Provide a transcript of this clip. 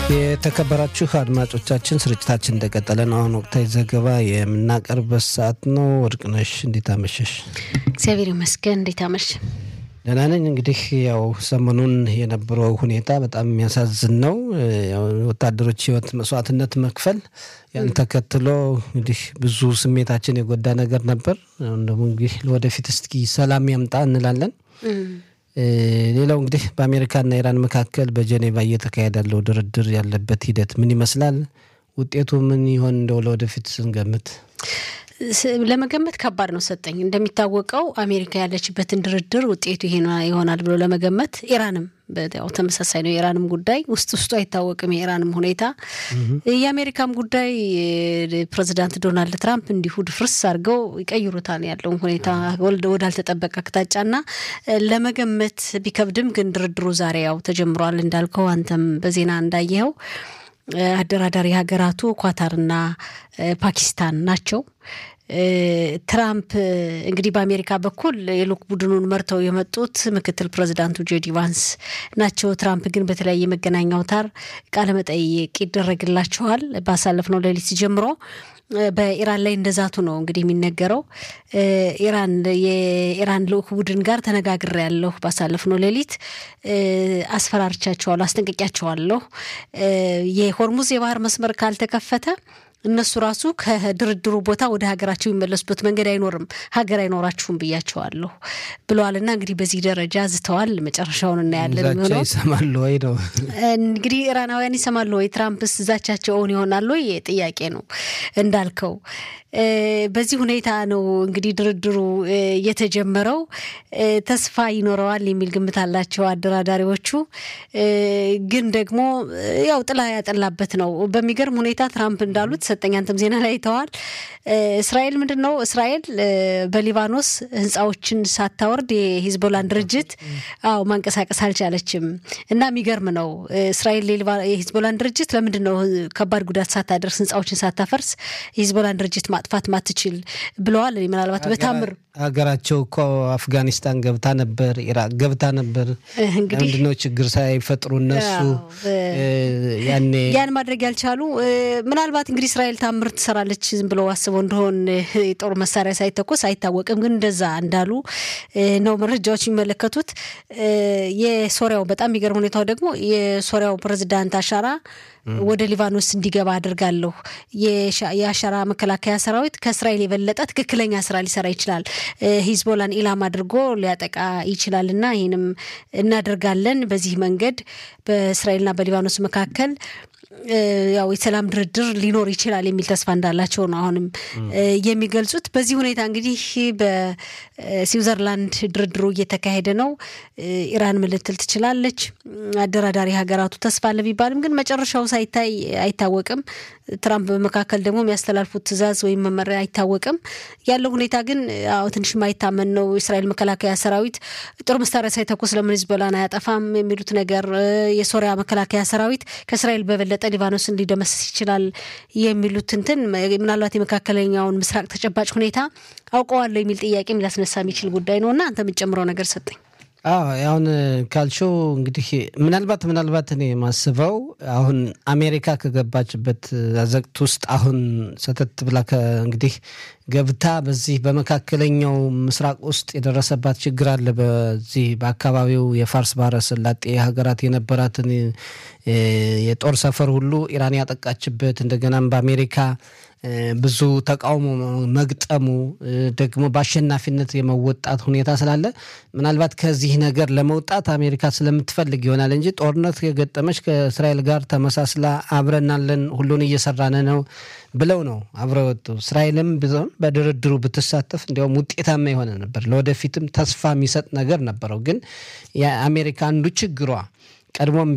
የተከበራችሁ አድማጮቻችን ስርጭታችን እንደቀጠለ ነው። አሁን ወቅታዊ ዘገባ የምናቀርበት ሰዓት ነው። ወርቅነሽ እንዴት አመሸሽ? እግዚአብሔር ይመስገን። እንዴት አመሽ? ደህና ነኝ። እንግዲህ ያው ሰሞኑን የነበረው ሁኔታ በጣም የሚያሳዝን ነው። ወታደሮች ሕይወት መስዋዕትነት መክፈል ያን ተከትሎ እንግዲህ ብዙ ስሜታችን የጎዳ ነገር ነበር። አሁን ደግሞ እንግዲህ ወደፊት እስኪ ሰላም ያምጣ እንላለን። ሌላው እንግዲህ በአሜሪካና ኢራን መካከል በጀኔቫ እየተካሄደ ያለው ድርድር ያለበት ሂደት ምን ይመስላል? ውጤቱ ምን ይሆን? እንደው ለወደፊት ስንገምት ለመገመት ከባድ ነው። ሰጠኝ እንደሚታወቀው አሜሪካ ያለችበትን ድርድር ውጤቱ ይሄ ይሆናል ብሎ ለመገመት ኢራንም ያው ተመሳሳይ ነው። የኢራንም ጉዳይ ውስጥ ውስጡ አይታወቅም። የኢራንም ሁኔታ የአሜሪካም ጉዳይ ፕሬዚዳንት ዶናልድ ትራምፕ እንዲሁ ድፍርስ አድርገው ይቀይሩታል ያለውን ሁኔታ ወዳልተጠበቀ አቅጣጫና ለመገመት ቢከብድም ግን ድርድሩ ዛሬ ያው ተጀምሯል እንዳልከው አንተም በዜና እንዳየኸው አደራዳሪ ሀገራቱ ኳታርና ፓኪስታን ናቸው። ትራምፕ እንግዲህ በአሜሪካ በኩል የልዑክ ቡድኑን መርተው የመጡት ምክትል ፕሬዚዳንቱ ጄዲ ቫንስ ናቸው። ትራምፕ ግን በተለያየ መገናኛ አውታር ቃለመጠይቅ ይደረግላቸዋል። ባሳለፍነው ሌሊት ጀምሮ በኢራን ላይ እንደዛቱ ነው እንግዲህ የሚነገረው። ኢራን የኢራን ልዑክ ቡድን ጋር ተነጋግሬያለሁ፣ ባሳለፍነው ሌሊት አስፈራርቻቸዋለሁ፣ አስጠንቅቂያቸዋለሁ የሆርሙዝ የባህር መስመር ካልተከፈተ እነሱ ራሱ ከድርድሩ ቦታ ወደ ሀገራቸው የሚመለሱበት መንገድ አይኖርም፣ ሀገር አይኖራችሁም ብያቸዋለሁ ብለዋልና እንግዲህ በዚህ ደረጃ ዝተዋል። መጨረሻውን እናያለን። የሚሆነው ይሰማሉ ወይ ነው እንግዲህ ኢራናውያን ይሰማሉ ወይ? ትራምፕስ ዛቻቸው እውን ይሆናሉ ወይ? ጥያቄ ነው እንዳልከው። በዚህ ሁኔታ ነው እንግዲህ ድርድሩ የተጀመረው። ተስፋ ይኖረዋል የሚል ግምት አላቸው አደራዳሪዎቹ። ግን ደግሞ ያው ጥላ ያጠላበት ነው። በሚገርም ሁኔታ ትራምፕ እንዳሉት ሰጠኝ፣ አንተም ዜና ላይ አይተዋል። እስራኤል ምንድን ነው እስራኤል በሊባኖስ ህንፃዎችን ሳታወርድ የሂዝቦላን ድርጅት አዎ ማንቀሳቀስ አልቻለችም። እና የሚገርም ነው እስራኤል የሂዝቦላን ድርጅት ለምንድን ነው ከባድ ጉዳት ሳታደርስ ህንፃዎችን ሳታፈርስ የሂዝቦላን ድርጅት ማጥፋት ማትችል ብለዋል። ምናልባት በታምር ሀገራቸው እኮ አፍጋኒስታን ገብታ ነበር፣ ኢራቅ ገብታ ነበር። ምንድነው ችግር ሳይፈጥሩ እነሱ ያኔ ያን ማድረግ ያልቻሉ ምናልባት እንግዲህ እስራኤል ታምር ትሰራለች ዝም ብለው አስበው እንደሆን የጦር መሳሪያ ሳይተኮስ አይታወቅም። ግን እንደዛ እንዳሉ ነው መረጃዎች የሚመለከቱት። የሶሪያው በጣም የሚገርም ሁኔታው ደግሞ የሶሪያው ፕሬዚዳንት አሻራ ወደ ሊባኖስ እንዲገባ አድርጋለሁ። የአሻራ መከላከያ ሰራዊት ከእስራኤል የበለጠ ትክክለኛ ስራ ሊሰራ ይችላል፣ ሂዝቦላን ኢላማ አድርጎ ሊያጠቃ ይችላል እና ይህንም እናደርጋለን። በዚህ መንገድ በእስራኤልና በሊባኖስ መካከል ያው የሰላም ድርድር ሊኖር ይችላል የሚል ተስፋ እንዳላቸው ነው አሁንም የሚገልጹት። በዚህ ሁኔታ እንግዲህ በስዊዘርላንድ ድርድሩ እየተካሄደ ነው። ኢራን ምን ልትል ትችላለች? አደራዳሪ ሀገራቱ ተስፋ አለ ቢባልም ግን መጨረሻው ሳይታይ አይታወቅም። ትራምፕ በመካከል ደግሞ የሚያስተላልፉት ትዕዛዝ ወይም መመሪያ አይታወቅም። ያለው ሁኔታ ግን አዎ ትንሽ ማይታመን ነው። የእስራኤል መከላከያ ሰራዊት ጦር መሳሪያ ሳይተኩስ ለምን ሂዝቦላን አያጠፋም የሚሉት ነገር፣ የሶሪያ መከላከያ ሰራዊት ከእስራኤል በበለጠ ሊባኖስን ሊደመስስ ይችላል የሚሉት እንትን ምናልባት የመካከለኛውን ምስራቅ ተጨባጭ ሁኔታ አውቀዋለሁ የሚል ጥያቄም ሊያስነሳ የሚችል ጉዳይ ነው እና አንተ የምትጨምረው ነገር ሰጠኝ። አዎ አሁን ካልሽው እንግዲህ ምናልባት ምናልባት እኔ የማስበው አሁን አሜሪካ ከገባችበት አዘቅት ውስጥ አሁን ሰተት ብላ እንግዲህ ገብታ በዚህ በመካከለኛው ምስራቅ ውስጥ የደረሰባት ችግር አለ። በዚህ በአካባቢው የፋርስ ባህረ ሰላጤ ሀገራት የነበራትን የጦር ሰፈር ሁሉ ኢራን ያጠቃችበት እንደገናም በአሜሪካ ብዙ ተቃውሞ መግጠሙ ደግሞ በአሸናፊነት የመወጣት ሁኔታ ስላለ ምናልባት ከዚህ ነገር ለመውጣት አሜሪካ ስለምትፈልግ ይሆናል እንጂ ጦርነት የገጠመች ከእስራኤል ጋር ተመሳስላ አብረናለን ሁሉን እየሰራን ነው ብለው ነው አብረው ወጡ። እስራኤልም ቢሆን በድርድሩ ብትሳተፍ እንዲያውም ውጤታማ የሆነ ነበር፣ ለወደፊትም ተስፋ የሚሰጥ ነገር ነበረው። ግን የአሜሪካ አንዱ ችግሯ ቀድሞም